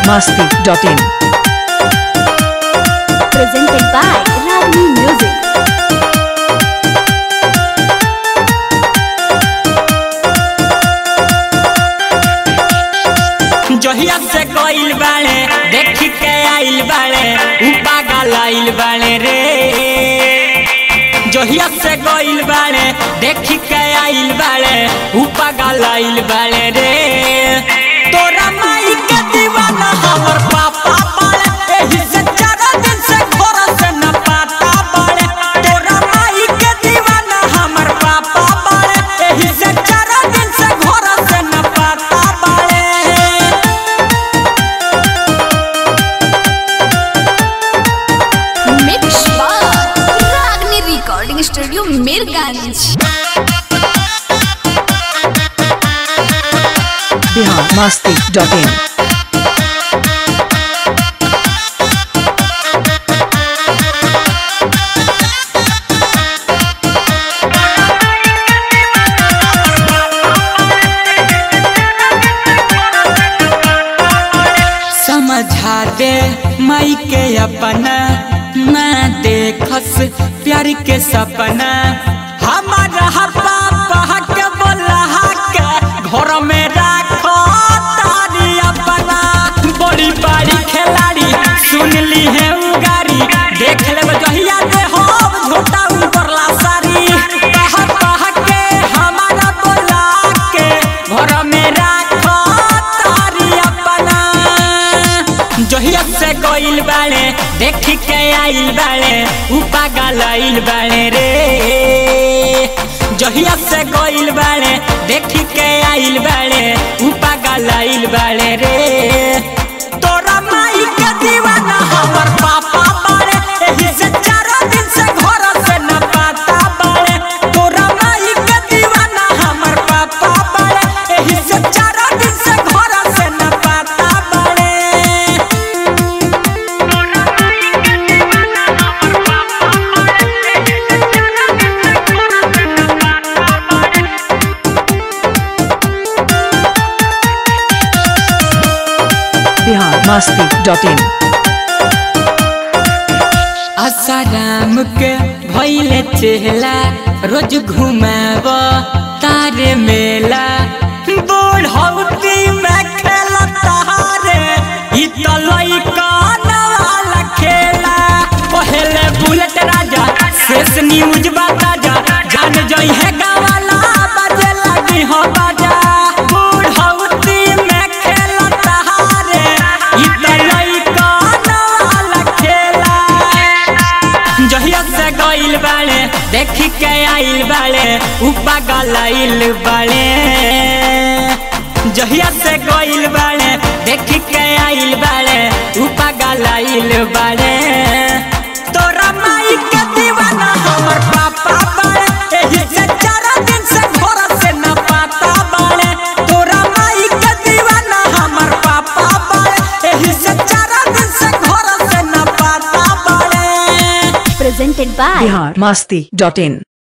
biharmasti.in presented by Ragni Music. जहिया से गइल बाड़े देखी के आइल बाड़े उ पागल आइल बाड़े रे जहिया से गइल बाड़े देखी के आइल बाड़े उ पागल आइल बाड़े रे तोरा माई के दीवाना हमर पापा बाड़े एही से चार दिन से घर से न पाता बाड़े तोरा माई के दीवाना हमर पापा बाड़े एही से चार दिन से घर से न पाता बाड़े Mix by Ragni Recording Studio, Mirganj. biharmasti.in समझा दे माई के अपना ना देखस प्यार के सपना हमारा पापा के बोला के घर में राखो तारी अपना बड़ी बड़ी खिलाड़ी सुन ली है उगारी देख ले जहिया दे हो झोटा ऊपर ला सारी कह कह के हमारा बोला के घर में राखो तारी अपना जहिया से गइल बाड़े देखी के आइल बाड़े उ पागल आइल बाड़े रे जहिया से गइल बाड़े देखी के आइल बाड़े उ पागल आइल बाड़े रे तोरा माई के दीवाना हमर पापा बाड़े एही से चार दिन से घर से न पाता बाड़े तोरा माई के दीवाना हमर पापा बाड़े एही से चार दिन से घर से न पाता बाड़े biharmasti.in आसाराम के भैले चेहला रोज घुमाव तारे मेला बूढ़ौती में खेला तारे ई तो लइका वाला खेला पहले बुलेट राजा शेष न्यूज बाजा जान जई है गावाला बजे लगी हो बाजा बूढ़ौती में खेला तारे ई तो लइका वाला खेला जहिया से गइल बाड़े देखी के आइल बाड़े उ पागल आइल बाड़े जहिया से गइल बाड़े देखी के आइल बाड़े उ पागल आइल बाड़े तोरा माई के दीवाना हमर पापा बाड़े एही से चार दिन से घर से न पाता बाड़े तोरा माई के दीवाना हमर पापा बाड़े एही से चार दिन से घर से न पाता बाड़े Presented by biharmasti.in